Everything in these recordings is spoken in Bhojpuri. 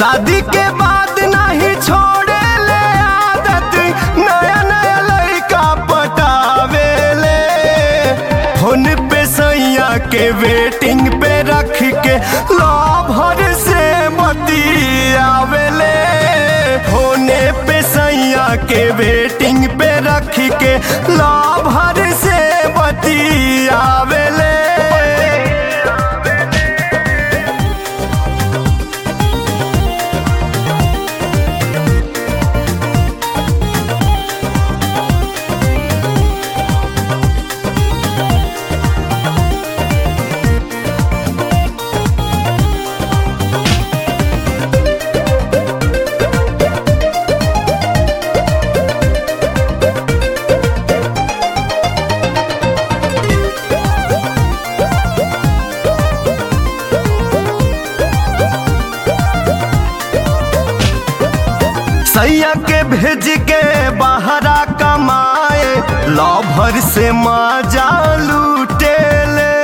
शादी के बाद नहीं छोड़े ले आदत नया नया लड़का पटावे ले फोन पे सैया के वेटिंग पे रख के लाभर से बतियावे ले फोने पे सैया के वेटिंग पे रख के लाभर से बतियावे ले सैया के भेज के बहरा कमाए लभर से मजा लूटे ले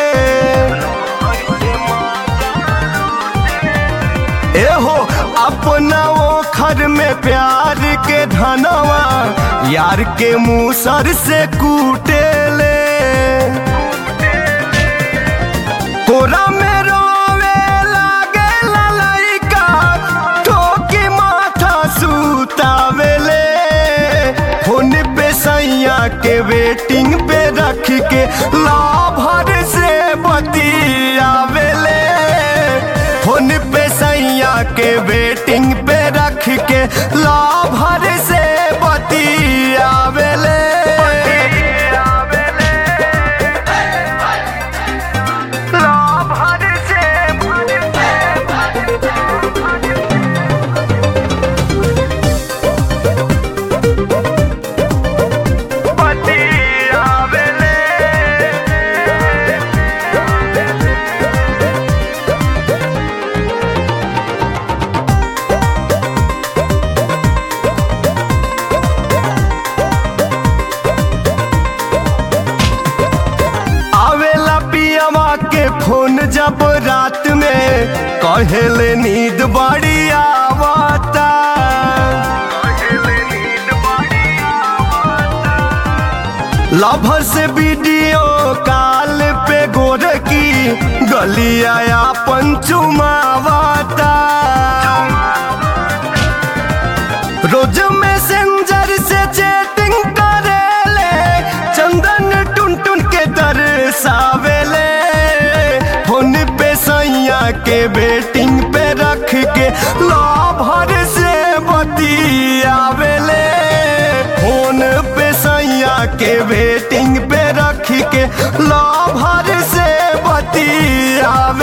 एहो अपना वो खर में प्यार के धनवा यार के मुसर से कूटे ले कोरा में रोवे लागे ललैका ठोकी माथा सुतावेले फोन पे सैया के वेटिंग पे रख के लाभर से बतियावेले फोन पे सैया के वेटिंग पे रख के लाभर से बतियावेले लाभर से आवेला पियवा के फोन जब रात में कहेले नींद बड़ी आवता लभर से वीडियो कॉल पे गोर की गलिया अपन चुमावता रोज मैसेंजर से चैटिंग करेले चंदन टुन टुन के दर्शावेले फोन पे सैया के बेटिंग पे रख के लाभर से बतियावेले फोन पे सैया के वेटिंग पे रख के लाभर से बतियावेले